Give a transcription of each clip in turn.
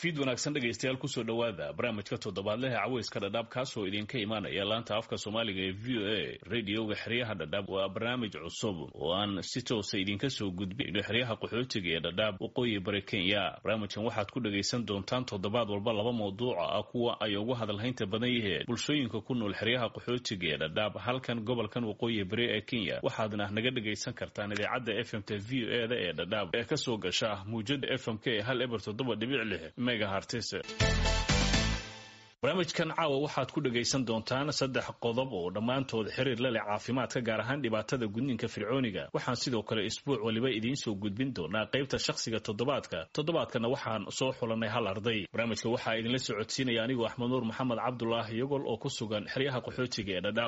fiid wanaagsan dhegaystayaal kusoo dhowaada barnaamijka toddobaadlehe caweyska dhadhaab kaasoo idinka imaanaya laanta afka soomaaliga ee v o a radioga xeryaha dhadhaab waa barnaamij cusub oo aan si toosa idinka soo gudbino xeryaha qaxootiga ee dhadhaab waqooyi bari kenya barnaamijkan waxaad ku dhagaysan doontaan toddobaad walba laba mawduuca ah kuwa ay ugu hadalhaynta badan yihiin bulshooyinka ku nool xeryaha qaxootiga ee dhadhaab halkan gobolkan waqooyi bari ee kenya waxaadna naga dhagaysan kartaan idaacadda f m t v o e da ee dhadhaab ee kasoo gasha muujada f m k ee hal eber toddoba dhibic lix barnaamijkan caawa waxaad ku dhagaysan doontaan saddex qodob oo dhammaantood xiriir la leh caafimaadka gaar ahaan dhibaatada gudniinka fircooniga waxaan sidoo kale isbuuc waliba idiin soo gudbin doonaa qaybta shakhsiga toddobaadka toddobaadkana waxaan soo xulanay hal arday barnaamijka waxaa idinla socodsiinaya anigoo axmed nuur maxamed cabdulaahi yogol oo ku sugan xeryaha qaxootiga ee dhadhaab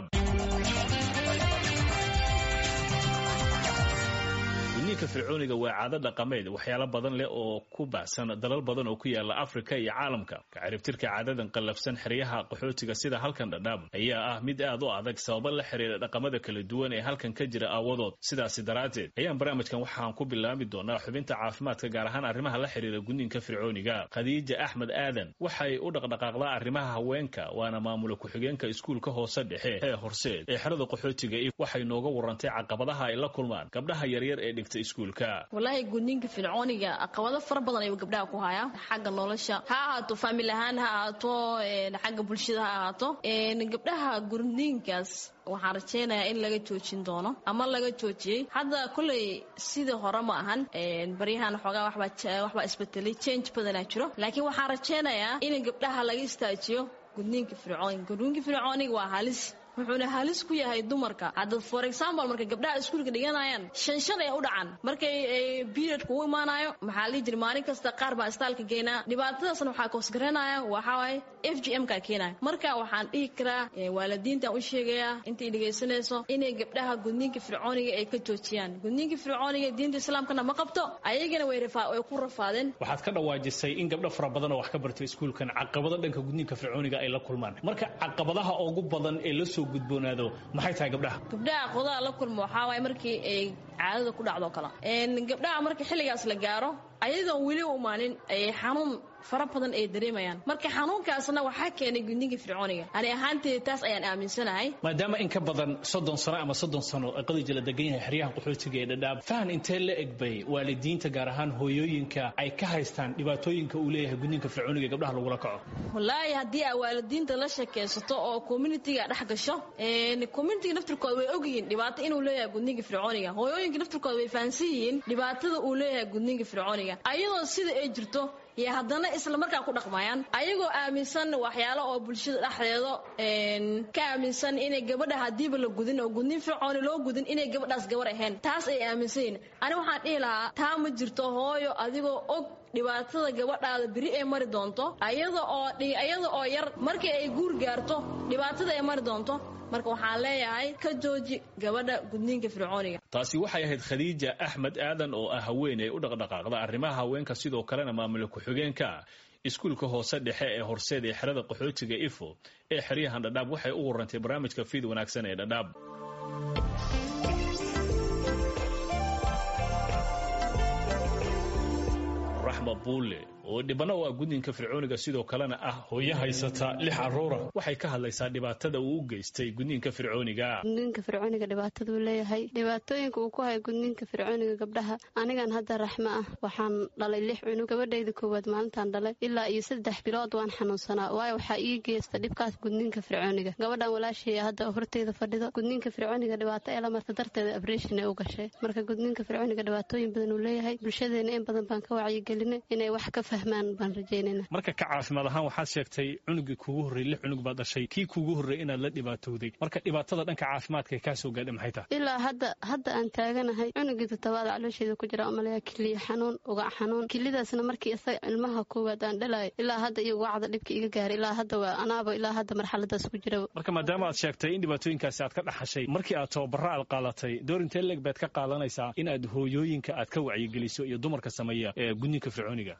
gudniinka fircooniga waa caado dhaqameed waxyaalo badan leh oo ku baahsan dalal badan oo ku yaala afrika iyo caalamka kaciribtirka caadadan qallafsan xeryaha qaxootiga sida halkan dhadhaab ayaa ah mid aad u adag sababa la xiriira dhaqamada kala duwan ee halkan ka jira aawadood sidaasi daraaddeed ayaan barnaamijkan waxaan ku bilaabi doonaa xubinta caafimaadka gaar ahaan arrimaha la xiriira gudniinka fircooniga khadiija axmed aadan waxay u dhaqdhaqaaqdaa arrimaha haweenka waana maamula ku-xigeenka iskuulka hoose dhexe ee horseed ee xerada qaxootiga waxay nooga warantay caqabadaha ay la kulmaan gabdhaha yaryar ee dhigta walaahi gudniinka fircooniga caqabado fara badan ayuu gabdhaha ku hayaa xagga nolosha ha ahaato faamil ahaan ha ahaato xagga bulshada ha ahaato gabdhaha gudniinkaas waxaan rajaynayaa in laga joojin doono ama laga joojiyey hadda kolley sidii hore ma ahan baryahan xoogaa waxbaa isbetelay change badanaa jiro laakiin waxaan rajaynayaa in gabdhaha laga istaajiyo gudniinka fircooniga gudniinka fircooniga waa halis wuxuuna halis ku yahay dumarka hadda for example markay gabdhaha iskuulka dhiganayaan shan shan ay u dhacaan markay periodka u imaanayo maxaa lii jiri maalin kasta qaar baa istaalka geynaa dhibaatadaasna waxaa koosgaranaya waxawaaye f g m ka keenaya marka waxaan dhihi karaa waalidiintan u sheegayaa intay dhegaysanayso inay gabdhaha gudniinka fircooniga ay ka joojiyaan gudniinka fircooniga diinta islaamkana ma qabto ayagana way ku rafaadeen waxaad ka dhawaajisay in gabdho fara badan oo wax ka bartay iskuulkan caqabado dhanka gudniinka fircooniga ay la kulmaan marka caqabadaha ugu badan ee lasoo gudboonaado maxay tahay gabdhaha gabdhaha qodaha la kulma waxaa waay markii ay caadada ku dhacdo kale gabdhaha marka xilligaas la gaaro ayadoon weli u imaanin ay xanuun fara badan ay dareemayaan marka xanuunkaasna waxaa keenay gudniinka fircooniga ani ahaanteeda taas ayaan aaminsanahay maadaama in ka badan soddon sano ama soddon sano qadija la degan yahay xeryahan qaxootiga ee dhadhaab fahan intee la egbay waalidiinta gaar ahaan hooyooyinka ay ka haystaan dhibaatooyinka uu leeyahay gudniinka fircooniga ee gabdhaha lagula kaco wallaahi haddii aa waalidiinta la sheekaysato oo communitiga dhex gasho communitiga naftirkooda way ogyihiin dhibaato inuu leeyahay gudniinka fircooniga hooyooyinka naftirkooda way fahansan yihiin dhibaatada uu leeyahay gudniinka fircooniga ayadoo sida ay jirto iyo haddana isla markaa ku dhaqmayaan ayagoo aaminsan waxyaalo oo bulshada dhexdeeda ka aaminsan inay gabadha hadiiba la gudin oo gudnin fircooni loo gudin inay gabadhaas gabar ahayn taas ay aaminsan yihin ani waxaan dhihi lahaa taa ma jirto hooyo adigoo og dhibaatada gabadhaada beri ay mari doonto ayada oo ayada oo yar markii ay guur gaarto dhibaatada ay mari doonto marka waxaan leeyahay ka jooji gabadha gudniinka fircooniga taasi waxay ahayd khadiija axmed aadan oo ah haweeney u dhaqdhaqaaqda arrimaha haweenka sidoo kalena maamula ku-xigeenka iskuulka hoose dhexe ee horseed ee xerada qaxootiga ifo ee xeryahan dhadhaab waxay u warantay barnaamijka fiid wanaagsan ee dhadhaab raxma buule oo dhibano u ah gudniinka fircooniga sidoo kalena ah hooyo haysata lix caruura waxay ka hadlaysaa dhibaatada uu u geystay gudniinka fircooniga gudniinka fircooniga dhibaataduu leeyahay dhibaatooyinka uu ku hayo gudniinka fircooniga gabdhaha anigan hadda raxmo ah waxaan dhalay lix cunug gabadhayda koowaad maalintaan dhalay ilaa iyo saddex bilood waan xanuunsanaa waayo waxaa ii geysta dhibkaas gudniinka fircooniga gabadhan walaashaya hadda horteyda fadhido gudniinka fircooniga dhibaato ee la marta darteeda abreshin ee u gashay marka gudniinka fircooniga dhibaatooyin badan uu leeyahay bulshadeena in badan baan ka wacyigelinay inay wax ka marka ka caafimaad ahaan waxaad sheegtay cunugii kuugu horrey lix cunug baad dhashay kii kuugu horrey inaad la dhibaatowday marka dhibaatada dhanka caafimaadka kaa soo gaadha maxay tahay ilaa hadda hadda aan taaganahay cunugii todobaad caloosheeda ku jira umaleya kiliya xanuun ugac xanuun kilidaasna markii isaga ilmaha koowaad aan dhalayo ilaa hadda iyo ugacda dhibka iga gaaray ilaa hadda waa anaaba ilaa hadda marxaladaas ku jira marka maadaama aad sheegtay in dhibaatooyinkaasi aad ka dhaxashay markii aad tababaro aad qaalatay door intee leeg baad ka qaadanaysaa in aad hooyooyinka aad ka wacyigeliso iyo dumarka sameeya ee gudniinka fircooniga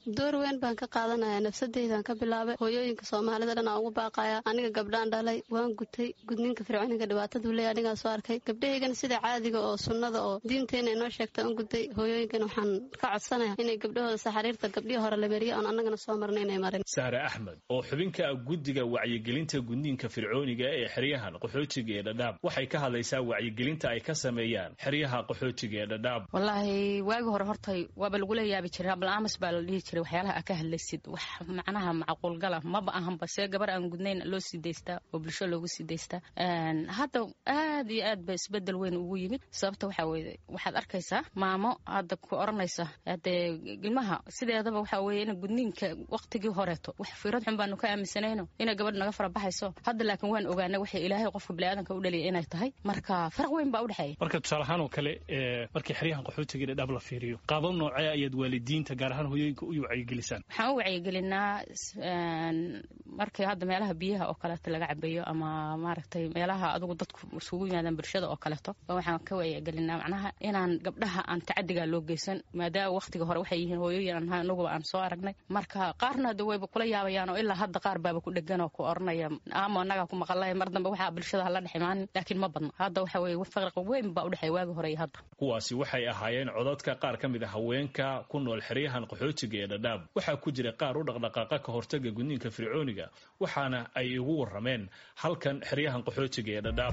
weyn baan ka qaadanaya nafsadeydaan ka bilaabay hooyooyinka soomaalida dhan aan ugu baaqaya aniga gabdhaan dhalay waan gutay gudniinka fircooniga dhibaataduu leey anigaa soo arkay gabdhahaygana sida caadiga oo sunnada oo diinteena inoo sheegta an gutay hooyooyinkana waxaan ka codsanaya inay gabdhahooda saxariirta gabdhihii hore la meriya oon annagana soo marna inay marin sahre axmed oo xubinka guddiga wacyigelinta gudniinka fircooniga ee xeryahan qaxootiga ee dhadhaab waxay ka hadlaysaa wacyigelinta ay ka sameeyaan xeryaha qaxootiga ee dhadhaab wallaahi waagi hore hortay waaba lagula yaabi jiray abalaamas baa la dhihi jiray waxyaalaha aa ka hadlaysid wax macnaha macquulgala maba ahanba see gabar aan gudnayn loo sii daystaa oo bulsho loogu sii daystaa hadda aad iyo aad ba isbedel weyn ugu yimid sababta waxaa weye waxaad arkaysaa maamo hadda ku oranaysa hadee ilmaha sideedaba waxaa weye in gudniinka waqtigii horeeto wax fiirad xun baanu ka aaminsanayno inay gabadh naga fara baxayso hadda laakiin waan ogaanay waxay ilaahay qofka biniaadanka u dhaliya inay tahay marka faraq weyn baa udhexeeya marka tusaale ahaan oo kale markii xeryahan qaxootiga dhadhaab la fiiriyo qaabab noocee ayaad waalidiinta gaar ahaan hooyooyinka u wacyigelisaan waxaan u wacyigelinaa markii hadda meelaha biyaha oo kaleeto laga cabeeyo ama maaragtay meelaha adugu dadku isugu yimaadaan bulshada oo kaleeto waxaan ka wacyigelinaa macnaha inaan gabdhaha aan tacadigaa loo geysan maadaama waqtiga hore waxay yihiin hooyooyin aan anaguba aan soo aragnay marka qaarna hada wayba kula yaabayaan oo ilaa hadda qaar baaba ku dhegan oo ku oranaya ama annagaa ku maqalay mar dambe waxaa bulshada hala dhex imaanin laakiin ma badno hadda waxa weye farqa weyn baa udhexeeya waagi hore iyo hadda kuwaasi waxay ahaayeen codadka qaar ka mid a haweenka ku nool xeryahan qaxootiga ee dhadhaab waxaa ku jira qaar u dhaqdhaqaaqa ka hortaga gudniinka fircooniga waxaana ay igu warrameen halkan xeryahan qaxootiga ee dhadhaab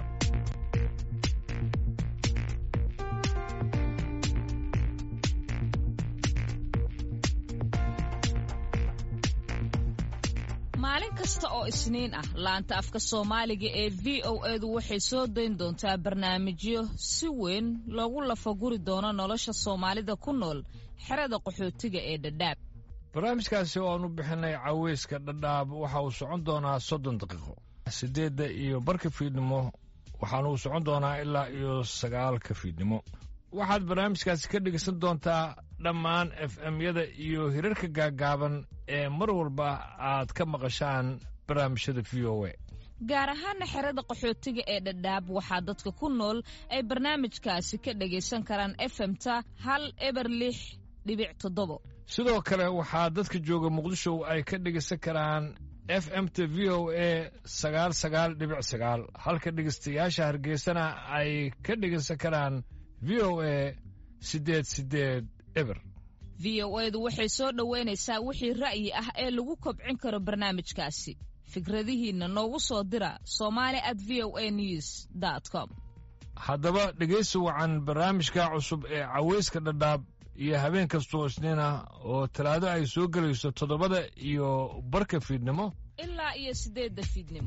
maalin kasta oo isniin ah laanta afka soomaaliga ee v o edu waxay soo dayn doontaa barnaamijyo si weyn loogu lafaguri doono nolosha soomaalida ku nool xerada qaxootiga ee dhadhaab barnaamijkaasi oo aan u bixinay caweyska dhadhaab waxa uu socon doonaa soddon daqiiqo siddeedda iyo barka fiidnimo waxaana uu socon doonaa ilaa iyo sagaalka fiidnimo waxaad barnaamijkaasi ka dhegeysan doontaa dhammaan f m-yada iyo hirarka gaaggaaban ee mar walba aad ka maqashaan barnaamijyada v o a gaar ahaana xerada qaxootiga ee dhadhaab waxaa dadka ku nool ay barnaamijkaasi ka dhagaysan karaan efemta hal eber lix dhibic toddobo sidoo kale waxaa dadka jooga muqdisho ay ka dhegaysan karaan f m t v o a sagaal sagaal dhibic sagaal halka dhegaystayaasha hargeysana ay ka dhegaysan karaan v o a siddeed siddeed eber v o edu waxay soo dhoweynaysaa wixii ra'yi ah ee lagu kobcin karo barnaamijkaasi fikradihiinna noogu soo dira somali at v o a news com haddaba dhegaysi wacan barnaamijka cusub ee caweyska dhadhaab iyo habeen kastoo isniin ah oo talaado ay soo gelayso toddobada iyo barka fiidnimo ilaa iyo siddeedda fiidnimo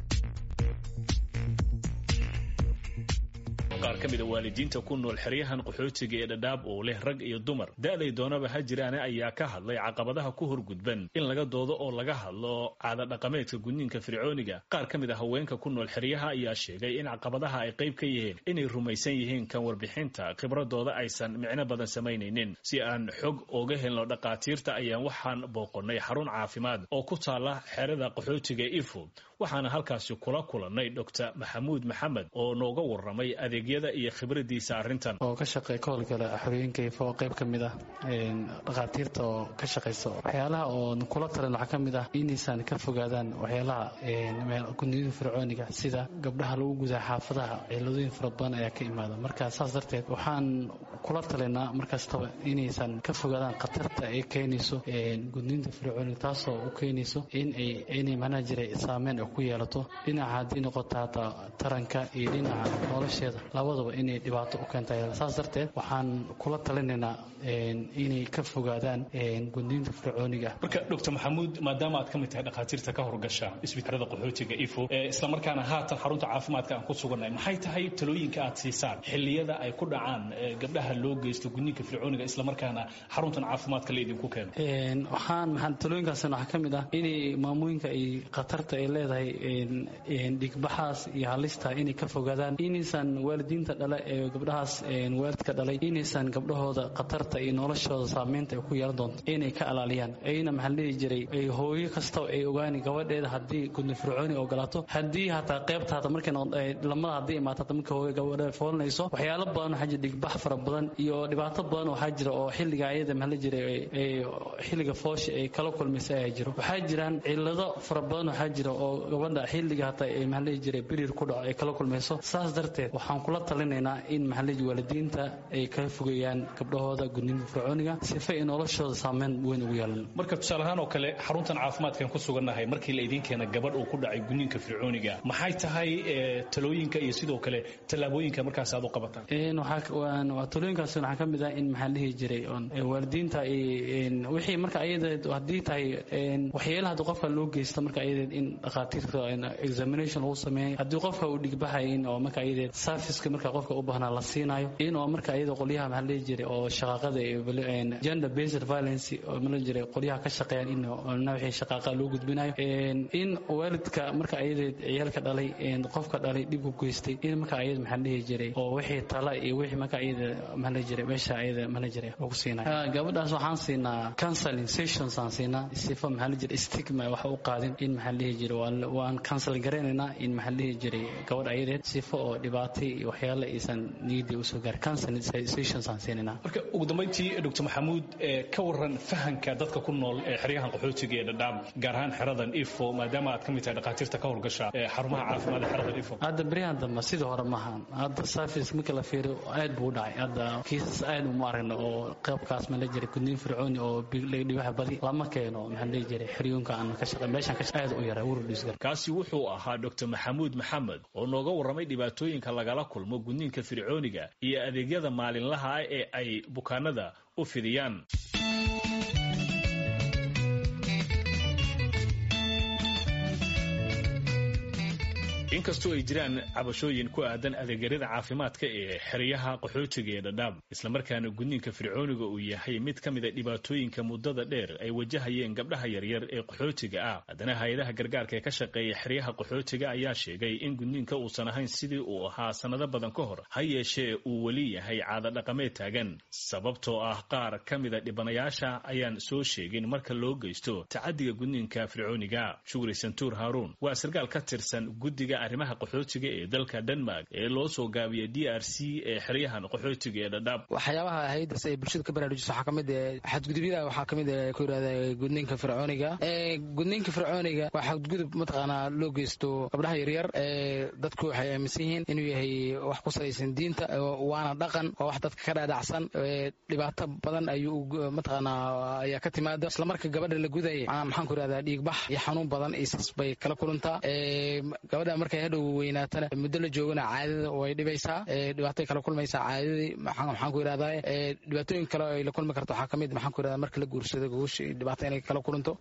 qaar ka mida waalidiinta ku nool xeryahan qaxootiga ee dhadhaab oo leh rag iyo dumar da'day doonaba ha jiraane ayaa ka hadlay caqabadaha ku horgudban in laga doodo oo laga hadlo caada dhaqameedka gudniinka fircooniga qaar ka mid a haweenka ku nool xeryaha ayaa sheegay in caqabadaha ay qayb ka yihiin inay rumaysan yihiin kan warbixinta khibradooda aysan micno badan samaynaynin si aan xog ooga helno dhaqaatiirta ayaan waxaan booqonnay xarun caafimaad oo ku taala xerada qaxootiga ifo waxaana halkaasi kula kulannay doctor maxamuud maxamed oo nooga warramay adeegyada iyo khibradiisa arrintan oo ka shaqeey ka howlgala xorooyinka ifo oo qayb ka mid ah dhakhaatiirta oo ka shaqaysa waxyaalaha oo kula talan waxaa ka mid ah inaysan ka fogaadaan waxyaalaha gudniyada fircooniga sida gabdhaha lagu gudaa xaafadaha ciladooyin fara badan ayaa ka imaada marka saas darteed waxaan kula talinaa markastaba inaysan ka fogaadaan khatarta ay keenayso gudniinta fircooniga taasoo u keenayso inay macnaha jiray saameyn ku yeelato dhinaca haddii noqoto hataa taranka iyo dhinaca nolosheeda labadaba inay dhibaato u keenta saas darteed waxaan kula talinaynaa inay ka fogaadaan gudniinta fircooniga marka doctor maxamuud maadaama aad ka mid tahay dhakhaatiirta ka horgasha isbitaalada qaxootiga ifo islamarkaana haatan xarunta caafimaadka aan ku sugannahay maxay tahay talooyinka aad siisaan xilliyada ay ku dhacaan gabdhaha loo geysto gudniinka fircooniga islamarkaana xaruntan caafimaadka laydinku keeno waxaan maxaa talooyinkaasna waxaa ka mid ah inay maamooyinka ay khatarta ay leedahay tahay dhigbaxaas iyo halista inay ka fogaadaan inaysan waalidiinta dhale ee gabdhahaas waalidka dhalay inaysan gabdhahooda khatarta iyo noloshooda saameynta ay ku yeelan doonto inay ka alaaliyaan ayna maxaa dhihi jiray hooyo kastaba ay ogaani gabadheeda haddii gudni fircooni ogolaato haddii hataa qaybta hata markay lamada haddii imaato hata marka hooyo gabadheeda foolanayso waxyaalo badan waxaa jira dhigbax fara badan iyo dhibaato badan waxaa jira oo xilliga ayada maxaa la jiray xilliga foosha ay kala kulmaysa ayaa jiro waxaa jiraan cillado fara badan waxaa jira oo gabadha xilliga hata ay maxaa la jiray birir ku dhaco ay kala kulmayso saas darteed waxaan kula talinaynaa in maxaa la waalidiinta ay kala fogeeyaan gabdhahooda gudniinka fircooniga sifa ay noloshooda saameyn weyn ugu yeelan marka tusaale ahaan oo kale xaruntan caafimaadkan ku sugannahay markii la idiin keena gabadh uu ku dhacay gudniinka fircooniga maxay tahay talooyinka iyo sidoo kale tallaabooyinka markaas aad u qabataan talooyinkaas waxaa ka mid ah in maxaa dhihi jiray waalidiinta wixii marka ayadeed haddii tahay waxyeelaha haddii qofka loo geysta marka ayadeed in dhakhaatiirta examination lagu sameeyo haddii qofka uu dhigbaxayin oo marka ayadeed serviceka marka qofka u baahnaa la siinayo in oo marka ayada qolyaha maxaa dhihi jiray oo shaqaaqada gender based violence oo mala jiray qolyaha ka shaqeeyaan in wixii shaqaaqa loo gudbinayo in waalidka marka ayadeed ciyaalka dhalay qofka dhalay dhib ku geystay in marka ayada maxaa dhihi jiray oo wixii tala iyo wixii marka ayada maxaa la jiray meesha ayada maxaa la jiray lagu siinayo gabadhaas waxaan siinaa counseling sessions aan siinaa sifa maxaa la jiray stigma wax u qaadin in maxaa dhihi jiray waan cancel garaynaynaa in maxaa dhihi jiray gabadh ayadeed sifa oo dhibaatay iyo waxyaala aysan niyadii usoo gaar counseling sessions aan siinaynaa marka ugu dambeyntii dr maxamuud ka waran fahanka dadka ku nool ee xeryahan qaxootiga ee dhadhaab gaar ahaan xeradan ifo maadaama aad ka mid tahay dhakhaatiirta ka howlgasha xarumaha caafimaad ee xeradan ifo hadda beryahan dambe sidii hore maaha hadda service marka la fiiriyo aad buu u dhacay hadda kiisas aad uma aragna oo qaybkaas ma la jiray gudniin fircooni oo dhibaha badi lama keeno maxaa la jiray xeryoonka aan ka shaqey meeshan ka aad u yaray wurdhisgar kaasi wuxuu ahaa dr maxamuud maxamed oo nooga warramay dhibaatooyinka lagala kulmo gudniinka fircooniga iyo adeegyada maalinlaha ah ee ay bukaanada u fidiyaan inkastoo ay jiraan cabashooyin ku aadan adeegyada caafimaadka ee xeryaha qaxootiga ee dhadhaab islamarkaana gudniinka fircooniga uu yahay mid ka mid a dhibaatooyinka muddada dheer ay wajahayeen gabdhaha yaryar ee qaxootiga ah haddana hay-adaha gargaarka ee ka shaqeeya xeryaha qaxootiga ayaa sheegay in gudniinka uusan ahayn sidii uu ahaa sannado badan ka hor ha yeeshee uu weli yahay caado dhaqameed taagan sababtoo ah qaar ka mida dhibanayaasha ayaan soo sheegin marka loo geysto tacadiga gudniinka fircooniga shugri santuur haaruun waa sarkaal ka tirsan guddiga arrimaha qaxootiga ee dalka denmark ee loo soo gaabiyay d r c ee xeryahan qaxootiga ee dhadhaab waxyaabaha haydas ay bulshada ka baraarujiso waxaa kamid xadgudubyada waxaa kamid ku yirahda gudniinka fircooniga gudniinka fircooniga waa xadgudub mataqaanaa loo geysto gabdhaha yaryar dadku waxay aaminsan yihiin inuu yahay wax ku salaysan diinta waana dhaqan waa wax dadka ka dhaadhacsan dhibaato badan ayuu mataqaanaa ayaa ka timaada isla marka gabadha la gudaya maxaan ku yirahdaa dhiigbax iyo xanuun badan isas bay kala kulantaa gabadha markay hadhow weynaatana muddo la joogana caadada way dhibaysaa dhibaatay kala kulmaysaa caadadii maxaan ku yirahdaa dhibaatooyin kale ay la kulmi karto waxaa kamid maxaan ku yirahdaa marka la guursado gogosha dhibaato inay kala kulanto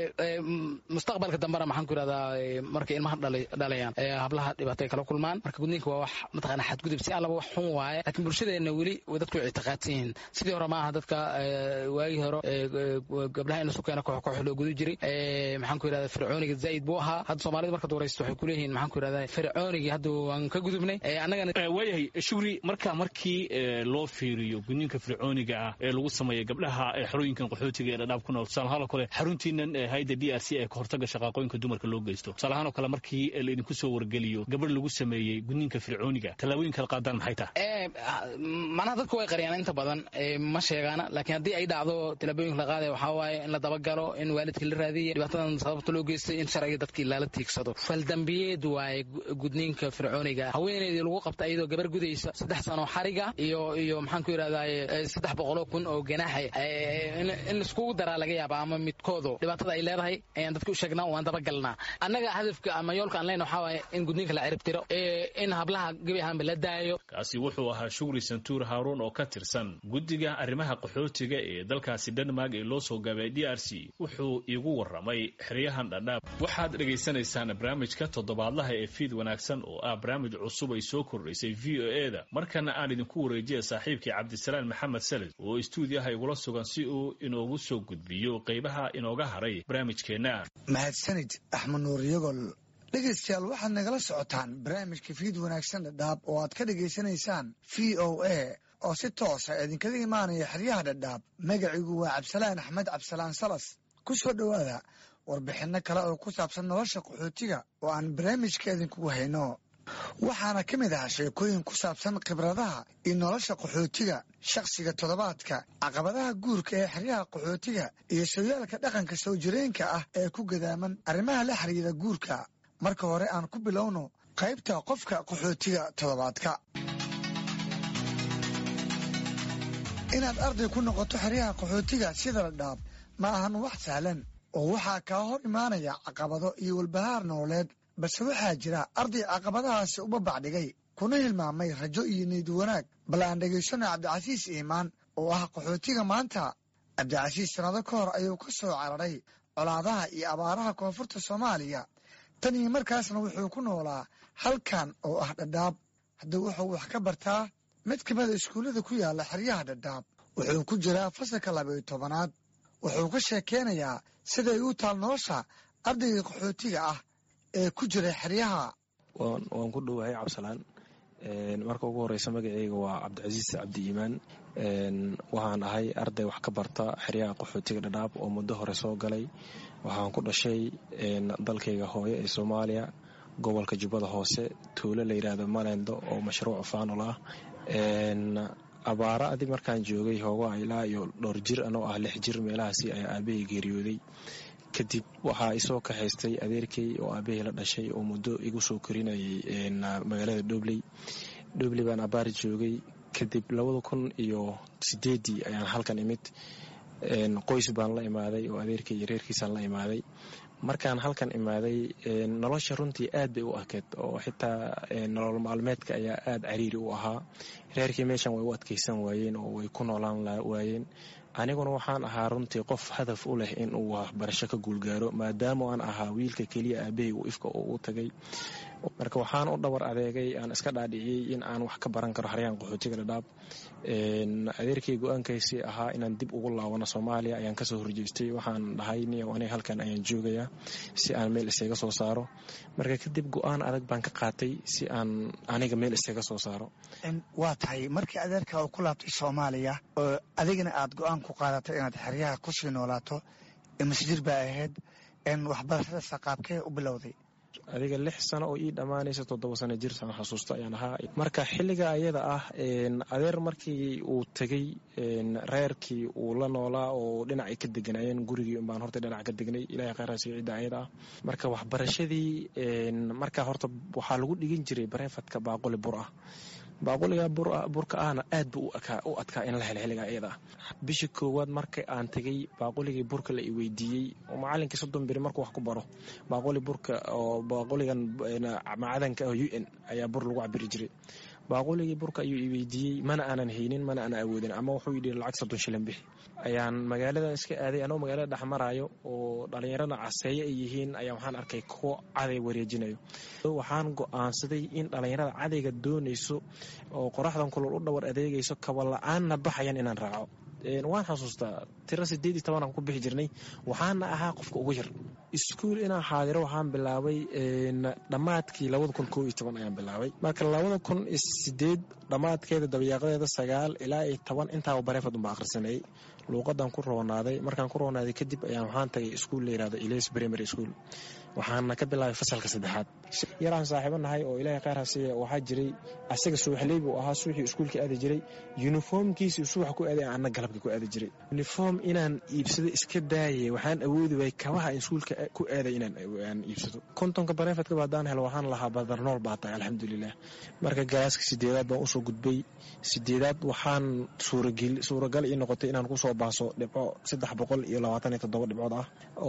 mustaqbalka dambena maxaan ku yirahdaa markay ilmaha dhalayaan hablaha dhibaatay kala kulmaan marka gudniinka waa wax mataqaana xadgudub si allaba wax xun waaye laakiin bulshadeena weli dadku way ictiqaadsan yihiin sidii hore maaha dadka waagii hore gabdhaha in lasu keena koox koox loo gudu jiray maxaan ku yirahdaa fircooniga zaa'id buu ahaa hadda soomaalida markaad waraysto waxay kuleeyihiin maxaan ku yirahdaa fircoonigii hadda waan ka gudubnay annagana waayahay shugri marka markii loo fiiriyo gudniinka fircooniga ah ee lagu sameeya gabdhaha xerooyinkan qaxootiga ee dhadhaab ku nool tusaalahaan oo kale xaruntiinan hayda d r c ee kahortaga shaqaaqooyinka dumarka loo geysto tusaalahaan oo kale markii laidinku soo wargeliyo gabadh lagu sameeyey gudniinka fircooniga tallaabooyinka la qaadaan maxay tahay macnaha dadku way qariyaan inta badan ma sheegaana laakiin haddii ay dhacdo tallaabooyinka la qaadaya waxaa waaye in la dabagalo in waalidka la raadiya dhibaatadan sababta loo geystay in sharciga dadkii lala tiigsado faldambiyeed waaye gudniinka fircooniga haweeneydii lagu qabta iyadoo gabar gudaysa saddex sano xariga iyo iyo maxaan ku yidhahdaa saddex boqoloo kun oo ganaaxa in laiskugu daraa laga yaaba ama midkoodo dhibaatada ay leedahay ayaan dadka u sheegnaa waan dabagalnaa annaga hadafka ama yoolka aan leyna waxaa waaye in gudniinka la cirib tiro in hablaha gebi ahaanba la daayo kaasi wuxuu ahaa shugri santuur haaruun oo ka tirsan guddiga arrimaha qaxootiga ee dalkaasi denmark ee loo soo gaabay d r c wuxuu iigu warramay xeryahan dhadhaab waxaad dhegaysanaysaan barnaamijka toddobaadlaha ee fiid wanaagsan oo ah barnaamij cusub ay soo kordhaysay v o e da markana aan idinku wareejiya saaxiibkii cabdisalaan maxamed salid oo istuudiyaha igula sugan si uu inoogu soo gudbiyo qaybaha inooga haray barnaamijkeenna mahadsanid axmed nuur yagol dhegaystayaal waxaad nagala socotaan barnaamijka fiid wanaagsan dhadhaab oo aad ka dhegaysanaysaan v o a oo si toosa idinkaga imaanaya xeryaha dhadhaab magacigu waa cabdisalaan axmed cabdisalaan salas ku soo dhowaada warbixinno kale oo ku saabsan nolosha qaxootiga oo aan barnaamijka idinkugu hayno waxaana ka mid ah sheekooyin ku saabsan khibradaha iyo nolosha qaxootiga shakhsiga toddobaadka caqabadaha guurka ee xeryaha qaxootiga iyo sooyaalka dhaqanka soo jireenka ah ee ku gadaaman arrimaha la xiriira guurka marka hore aan ku bilowno qaybta qofka qaxootiga toddobaadka inaad arday ku noqoto xeryaha qaxootiga sida la dhaab ma ahan wax sahlan oo waxaa kaa hor imaanaya caqabado iyo walbahaar nololeed balse waxaa jira arday caqabadahaasi uba bacdhigay kuna hilmaamay rajo iyo niyad wanaag bal aan dhegaysano cabdicasiis iimaan oo ah qaxootiga maanta cabdicasiis sannado ka hor ayuu ka soo cararay colaadaha iyo abaaraha koonfurta soomaaliya tan iyo markaasna wuxuu ku noolaa halkan oo ah dhadhaab haddii wuxuu wax ka bartaa mid ka mida iskuullada ku yaalla xeryaha dhadhaab wuxuu ku jiraa fasalka labayo tobanaad wuxuu ka sheekeynayaa siday u taal nolosha ardayga qaxootiga ah ee ku jira xeryaha waan ku dhowahay cabsalaan marka ugu horeysa magaceyga waa cabdicasiis cabdi iimaan waxaan ahay arday wax ka barta xeryaha qaxootiga dhadhaab oo muddo hore soo galay waxaan ku dhashay dalkayga hooyo ee soomaaliya gobolka jubbada hoose tuulo la yidhaahdo malendo oo mashruuc faanol ah abaara adi markaan joogay hoogaa ilaa iyo dhowr jir anoo ah lix jir meelahaasi ayaa aabahey geeriyooday kadib waxaa isoo kaxaystay adeerkey oo aabahey la dhashay oo muddo igu soo korinayay magaalada dhobley dhobley baan abaar joogay kadib labada kun iyo sideedii ayaan halkan imid qoys baan la imaaday oo adeerkey iyo reerkiisaan la imaaday markaan halkan imaaday nolosha runtii aad bay u adkeyd oo xitaa nolol maalmeedka ayaa aada cariiri u ahaa reerkii meeshan way u adkeysan waayeen oo way ku noolaan waayeen aniguna waxaan ahaa runtii qof hadaf u leh in uu waxbarasho ka guulgaaro maadaama aan ahaa wiilka keliya aabahey uu ifka oo u tagay marka waxaan u dhabar adeegay aan iska dhaadhiciyey in aan wax ka baran karo xaryaan qaxootiga dhadhaab adeerkay go-aankaysii ahaa inaan dib ugu laabano soomaaliya ayaan kasoo horjeestay waxaan dhahay niyo aniga halkan ayaan joogayaa si aan meel isaga soo saaro marka kadib go-aan adag baan ka qaatay si aan aniga meel isaga soo saaro waa tahay markii adeerka uu ku laabtay soomaaliya oo adigana aad go-aan ku qaadatay inaad xeryaha kusii noolaato masjir baa ahayd waxbarashada saqaabkee u bilowday adiga lix sano oo ii dhammaanaysa toddoba sano jir saan xasuusta ayaan ahaa marka xilliga ayada ah adeer markii uu tegey reerkii uu la noolaa oo dhinacay ka deganaayeen gurigii unbaan horta dhinac ka degnay ilahay khayraasiyo cidda ayada ah marka waxbarashadii marka horta waxaa lagu dhigin jiray bareefadka baaquli bur ah baaquliga burka ahna aad buu u adkaa in la helo xilliga ayada ah bishii koowaad marka aan tegey baaquligii burka la i weydiiyey oo macalinkii soddon beri markuu wax ku baro baaquli burka oo baaquligan macadanka ah u n ayaa bur lagu cabiri jiray baaquligii burka ayuu i weydiiyey mana aanan haynin mana aanan awoodin ama wuxuu yidhi lacag soddon shilin bixi ayaan magaalada iska aaday anoo magaalada dhex maraayo oo dhallinyarada caseeye ay yihiin ayaa waxaan arkay kuwo caday wareejinayo waxaan go-aansaday in dhallinyarada cadayga doonayso oo qoraxdan kulol u dhawar adeegayso kaba la-aanna baxayan inaan raaco waan xasuustaa tiro sideed iyo tobanaan ku bixi jirnay waxaana ahaa qofka ugu yar iskuul inaan xaadiro waxaan bilaabay dhammaadkii labada kun koo iyo toban ayaan bilaabay marka labada kun iyo sideed dhammaadkeeda dabayaaqadeeda sagaal ilaa iyo toban intaaba bareefad unba akhrisanayay luuqadan ku roonaaday markaan ku roonaaday kadib ayaan waxaan tagay iskuul la yirahdo iles primary school waxaana ka bilaabay fasalka saddexaad yaraan saaxiibo nahay oo ilaahay khayr hasiiya waxaa jiray asaga subaxley buu ahaa subaxii iskuulka aadi jiray yuniformkiisii subax ku aaday anna galabka ku aadi jiray uniform inaan iibsado iska daayay waxaan awoodi waayay kabaha iskuulka ku aaday inaan iibsado kontonka bareefadkaba haddaan helo waxaan lahaa badarnool baa tahay alxamdulilah marka galaaska sideedaad baan usoo gudbay sideedaad waxaan suuragal ii noqotay inaan kusoo baaso dhibco saddex boqol iyo labaatan iyo toddoba dhibcood ah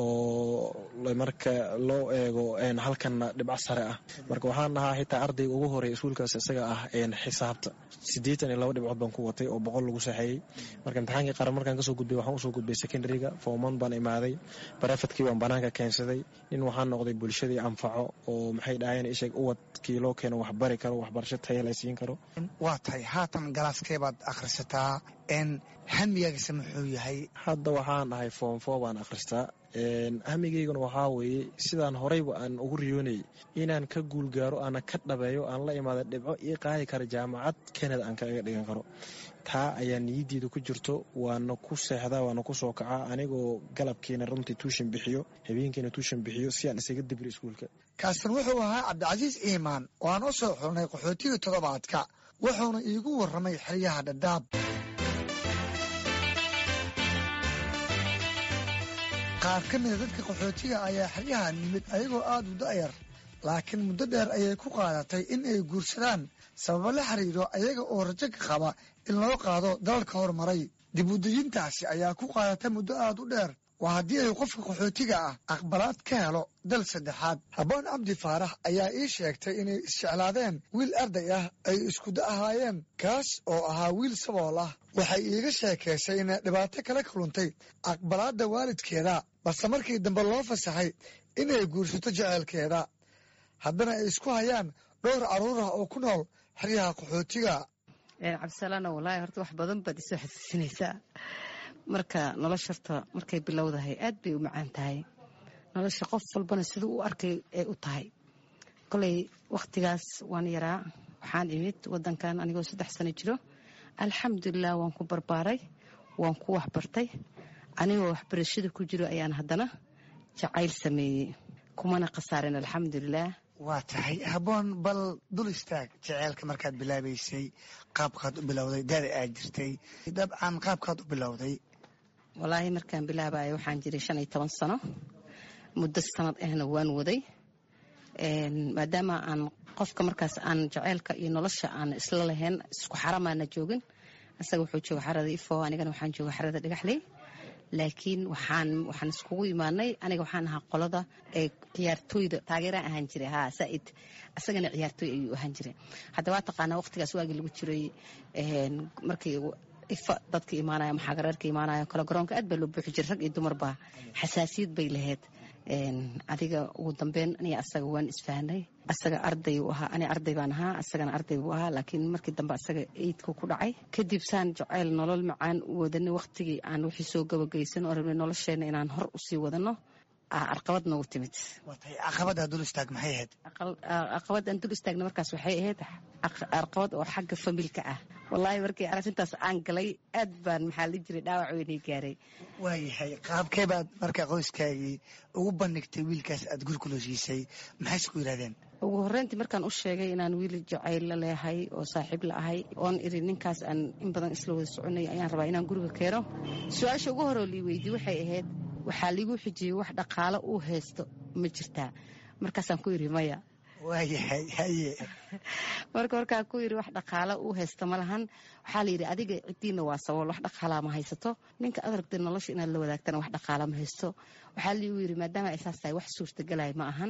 oo marka loo eego halkanna dhibco sare ah marka waxaan ahaa xitaa ardayga ugu horeeya iskuulkaas isaga ah xisaabta siddeetan iyo laba dhibcood baan ku watay oo boqol lagu saxeeyey marka imtixaankii qaran markaan kasoo gudbay waxaan usoo gudbay secondaryga fooman baan imaaday barefadkii baan banaanka keensaday nin waxaan noqday bulshadii anfaco oo maxay dhahayeen isheeg uwadkii loo keeno wax bari karo waxbarasho taya la siin karo waa tahay haatan galaaskee baad akhrisataa n hamigaagase muxuu yahay hadda waxaan ahay foomfo baan akhristaa hamigayguna waxaa weeye sidaan horeyba aan ugu riyoonayay inaan ka guulgaaro aana ka dhabeeyo aan la imaada dhibco ii qaadi kara jaamacad kenada aan kaga dhigan karo taa ayaa niyaddeeda ku jirto waana ku seexdaa waana ku soo kacaa anigoo galabkiina runtii tuushan bixiyo habeenkiina tuushan bixiyo si aan isaga dibiro iskuulka kaasan wuxuu ahaa cabdicasiis iimaan oo aan u soo xulnay qaxootigii toddobaadka wuxuuna iigu warramay xeryaha dhadhaab qaar ka mida dadka qaxootiga ayaa xeryaha nimid ayagoo aada u da'yar laakiin muddo dheer ayay ku qaadatay in ay guursadaan sababo la xiriiro ayaga oo rajo ka qaba in loo qaado dalalka horumaray dib udejintaasi ayaa ku qaadatay muddo aada u dheer waa haddii ay qofka qaxootiga ah aqbalaad ka helo dal saddexaad habboon cabdi faarax ayaa ii sheegtay inay isjeclaadeen wiil arday ah ay iskuda ahaayeen kaas oo ahaa wiil sabool ah waxay iiga sheekaysay inay dhibaato kala kaluntay aqbalaadda waalidkeeda balse markii dambe loo fasaxay inay guursato jeceelkeeda haddana ay isku hayaan dhowr carruur ah oo ku nool xeryaha qaxootiga cabdisalaano walaahi horta wax badan baad isoo xasuusinaysaa marka nolosha horta markay bilowdahay aad bay u macaan tahay nolosha qof walbana siduu u arkay ay u tahay koley wakhtigaas waan yaraa waxaan imid wadankan anigoo saddex sano jiro alxamdulilah waan ku barbaaray waan ku waxbartay anigoo waxbarashada ku jiro ayaan haddana jacayl sameeyey kumana khasaarin alxamdulilah waa tahay habboon bal dul istaag jeceelka markaad bilaabaysay qaabkaad u bilowday dada aad jirtay dabcan qaabkaad u bilowday walaahi markaan bilaabayo waxaan jiray shan iyo toban sano muddo sanad ahna waan waday maadaama aan qofka markaas aan jaceylka iyo nolosha aan isla lahayn isku xaramaana joogin asaga wuxuu jooga xarada ifo anigana waxaan jooga xarada dhagaxley laakiin waxaan waxaan iskugu imaanay aniga waxaan ahaa qolada ee ciyaartooyda taageeraan ahaan jiray ha saaid asagana ciyaartooy ayuu ahaan jiray hadda waa taqaanaa waqtigaas waagii lagu jiray markii ifa dadka imaanaya maxaagareerka imaanaya kale garoonka aad baa loo buuxi jiray rag iyo dumarba xasaasiyad bay lahayd adiga ugu dambeyn aniga asaga waan isfahnay asaga arday uu ahaa ani arday baan ahaa asagana arday buu ahaa laakiin markii dambe asaga eidku ku dhacay kadib saan jacayl nolol macaan u wadanay waqtigii aan wixii soo gabagaysan oo rabnay nolosheena inaan hor usii wadano arqabad noogu timid caqabada dul istaag maxay ahayd caqabad aan dul istaagna markaas waxay ahayd arqabad oo xagga familka ah wallaahi markii arrintaas aan galay aad baan maxaa la jiray dhaawac weynay gaaray waayahay qaabkee baad marka qoyskaagii ugu bandhigtay wiilkaas aad gurigula siisay maxayse ku yidhahdeen ugu horreyntii markaan u sheegay inaan wiil jacayl la leehay oo saaxiib la ahay oon iri ninkaas aan in badan isla wada soconay ayaan rabaa inaan guriga keeno su-aasha ugu horoo lii weydiye waxay ahayd waxaa liigu xijiyey wax dhaqaalo uu haysto ma jirtaa markaasaan ku yidhi maya waayahay haye marka markaa ku yidhi wax dhaqaalo uu haysto ma lahan waxaa la yidhi adiga ciddiina waa sabool wax dhaqaalaa ma haysato ninka aad ragtay nolosha inaad la wadaagtana wax dhaqaala ma haysto waxaa liigu yidhi maadaama ay saas tahay wax suurtagelaya ma ahan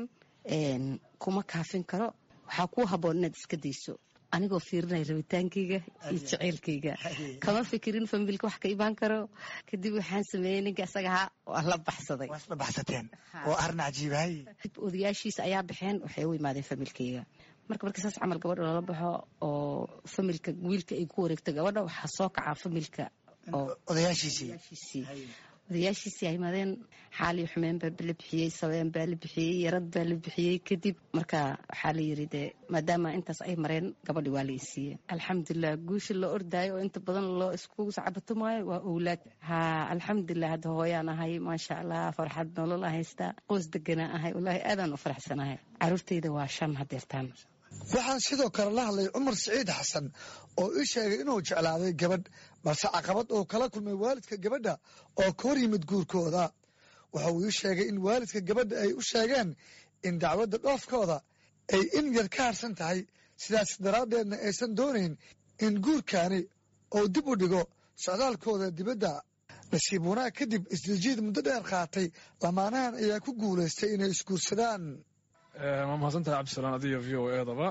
kuma kaafin karo waxaa kuu habboon inaad iska dayso anigoo fiirinaya rabitaankayga iyo jaceylkayga kama fikirin familka wax ka imaan karo kadib waxaan sameeyey ninka isaga ahaa waa la baxsaday waa isla baxsateen oo arrin cajiibahay odayaashiisa ayaa baxeen waxay u imaadeen familkayga marka markii saas camal gabadha loola baxo oo familka wiilka ay ku wareegto gabadha waxaa soo kacaa familka odayaashiisii odayaashiisii ay imaadeen xaalii xumeen baa la bixiyey sabeen baa la bixiyey yarad baa la bixiyey kadib marka waxaa la yiri dee maadaama intaas ay mareen gabadhi waa la isiiye alxamdulilah guusha loo ordaayo oo inta badan loo iskugu sacabatumaayo waa owlaad ha alxamdulilah hadda hooyaan ahay maasha allah farxad nolol a haystaa qoys deganaa ahay wallaahi aadaan u faraxsanahay caruurtayda waa shan hadeertaan waxaan sidoo kale la hadlay cumar siciid xasan oo ii sheegay inuu jeclaaday gabadh balse caqabad oo kala kulmay waalidka gabadha oo ka hor yimid guurkooda waxa uu ii sheegay in waalidka gabadha ay u sheegeen in dacwadda dhoofkooda ay in yar ka harsan tahay sidaas daraaddeedna aysan doonayn in guurkaani uu dib u dhigo socdaalkooda dibadda nasiib wanaag kadib isdajiid muddo dheer qaatay lamaanahan ayaa ku guulaystay inay isguursadaan waa mahadsantahay cabdisalaan adiyo v o eedaba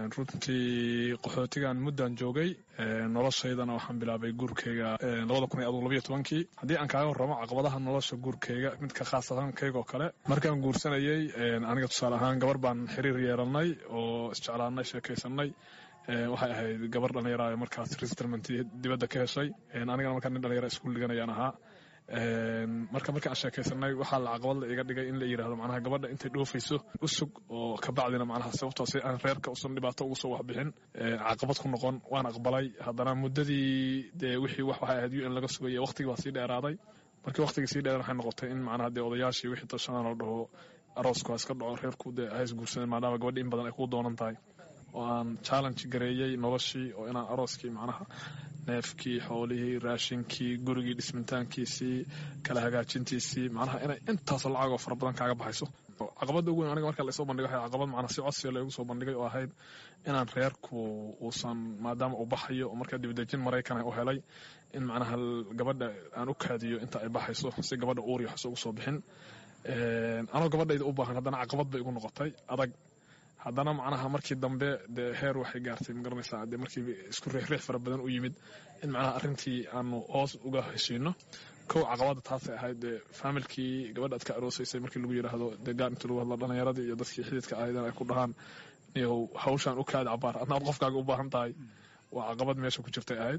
runtii qaxootigan muddan joogay noloshaydana waxaan bilaabay guurkeyga labada kun iyo aduu labayo tobankii haddii aan kaaga warramo caqabadaha nolosha guurkeyga midka khaasatankeygaoo kale markaan guursanayey aniga tusaale ahaan gabar baan xiriir yeelanay oo isjeclaanay sheekaysanay waxay ahayd gabar dhallinyara markaas resettlement dibadda ka heshay anigana markaa nin dhallinyara iskuul dhiganayaan ahaa marka markii aan sheekaysanay waxaa la caqabad la iga dhigay in la yidhahdo macnaha gabadha intay dhoofayso usug oo kabacdina macnaha sababtoo si aan reerka usan dhibaato ugu soo waxbixin caqabad ku noqon waan aqbalay haddana muddadii dee wixii wax waxay ahayd u n laga sugaya waqtigii baa sii dheeraaday markii waqtigii sii dheeraan waxay noqotay in macnaha dee odayaashii wixii tashanaan la dhaho aroosku ha iska dhaco reerku dee ha isguursadeen maadaama gabadhi in badan ay kuu doonan tahay oo aan challenge gareeyey noloshii oo inaan arooskii macnaha neefkii xoolihii raashinkii gurigii dhismintaankiisii kala hagaajintiisii macnaha inay intaasoo lacagoo fara badan kaaga baxayso caqabadda ugu weyn aniga marka laysoo bandhigay waxay caqabad macnaha si codsiga loogu soo bandhigay oo ahayd inaan reerku uusan maadaama uu baxayo oo markaa dibadejin maraykan u helay in macnaha gabadha aan u kaadiyo inta ay baxayso si gabadha uuri waxso ugu soo bixin anoo gabadhayda u baahan haddana caqabad bay igu noqotay adag haddana macnaha markii dambe dee heer waxay gaartay magaranaysaa dee markii isku riixriix fara badan u yimid in macnaha arrintii aanu hoos uga heshiino kow caqabada taasay ahayd dee faamilkii gabadha aad ka aroosaysay markii lagu yidhaahdo dee gaar intii lagu hadlo dhallinyaradii iyo dadkii xididka ahaydeen ay ku dhahaan niyow hawshaan u kaadi cabaar adna aad qofkaaga u baahan tahay waa caqabad meesha ku jirtay ahayd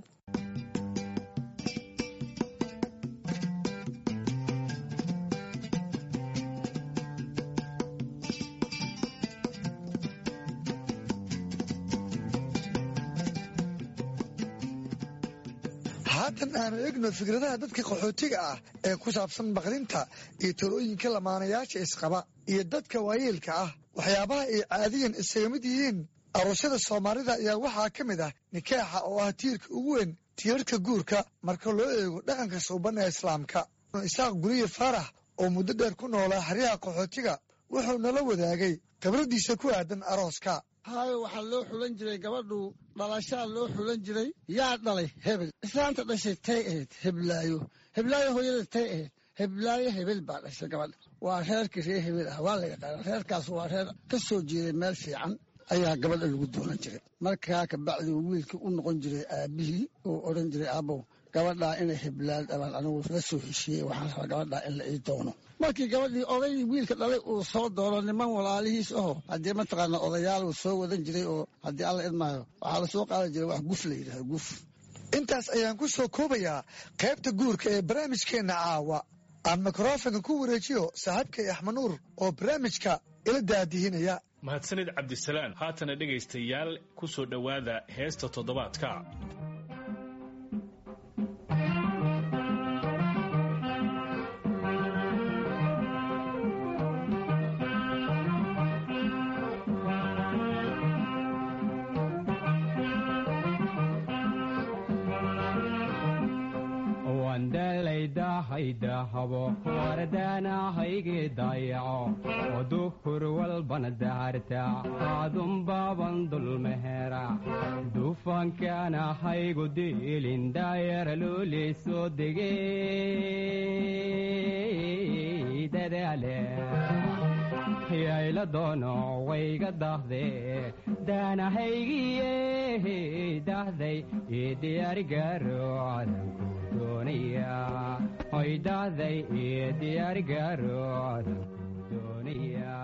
haatan aanu egno fikradaha dadka qaxootiga ah ee ku saabsan baqdinta iyo talooyinka lamaanayaasha isqaba iyo dadka waayeelka ah waxyaabaha ay caadiyan isaga mid yihiin aroosyada soomaalida ayaa waxaa ka mid ah nikaaxa oo ah tiirka ugu weyn tiirarka guurka marka loo eego dhaqanka suuban ee islaamka isaaq guriye faarax oo muddo dheer ku noolaa xeryaha qaxootiga wuxuu nala wadaagay khibradiisa ku aadan arooska haayo waxaa loo xulan jiray gabadhu dhalashaa loo xulan jiray yaa dhalay hebel islaanta dhashay tay ahayd heblaayo heblaayo hooyada tay ahayd heblaayo hebel baa dhashay gabadha waa reerkii reer hebel ah waa la yaqaana reerkaas waa reer ka soo jeeday meel fiican ayaa gabadha lagu doonan jiray markaa kabacdi wiilkii u noqon jiray aabihii uu odhan jiray aabow gabadhaa inay heblaan dhabaan anigu la soo heshiiyey waxaan rabaa gabadhaa in la ii doono markii gabadhii odaygii wiilka dhalay uu soo doono niman walaalihiis aho haddii mataqaana odayaal uu soo wadan jiray oo haddii alla idmaayo waxaa la soo qaadan jiray wax guf la yidhahdo guf intaas ayaan ku soo koobayaa qaybta guurka ee barnaamijkeenna caawa aan mikrofonka ku wareejiyo saaxiibkay axmanuur oo barnaamijka ila daadihinaya mahadsanid cabdisalaan haatana dhegaystayaal ku soo dhowaada heesta toddobaadka habo wardaanahayge dayaco oduhur walbana daarta aadunbaaban dulmehera dufankaanahaygu diilin daayara looley soo degey dadaale yayla doono wayga dahde daanahaygiye dahday ii diyaarigaro cadanku doonaya oy dahday ii diyaarigaro cadanku doonaya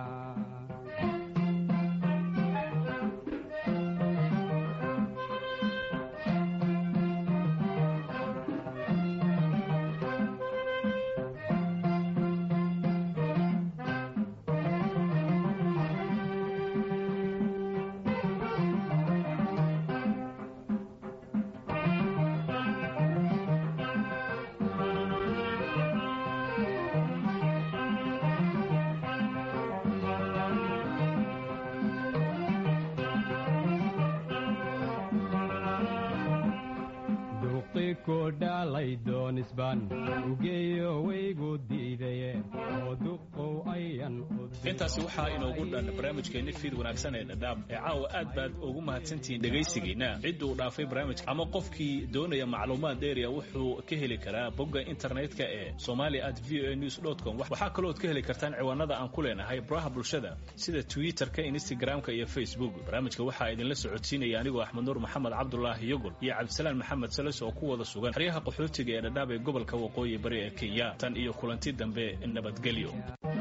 dhalay doonisbaan ugeeyo waygu diidaye oo duqow ayan intaasi waxaa inoogu dhan barnaamijkeenni fiid wanaagsan ee dhadhaab ee caawa aad baad ugu mahadsantihiin dhegaysigiina cidduu dhaafay barnaamijka ama qofkii doonaya macluumaad dheeriya wuxuu ka heli karaa bogga internetka ee somali at v o news com waxaa kalooad ka heli kartaan ciwaanada aan ku leenahay baraha bulshada sida twitterka instagramka iyo facebook barnaamijka waxaa idinla socodsiinaya anigoo axmed nuur maxamed cabdulaahi yogol iyo cabdisalaan maxamed sales oo ku wada sugan xeryaha qaxootiga ee dhadhaab ee gobolka waqooyi bari ee kenya tan iyo kulanti dambe nabadgelyo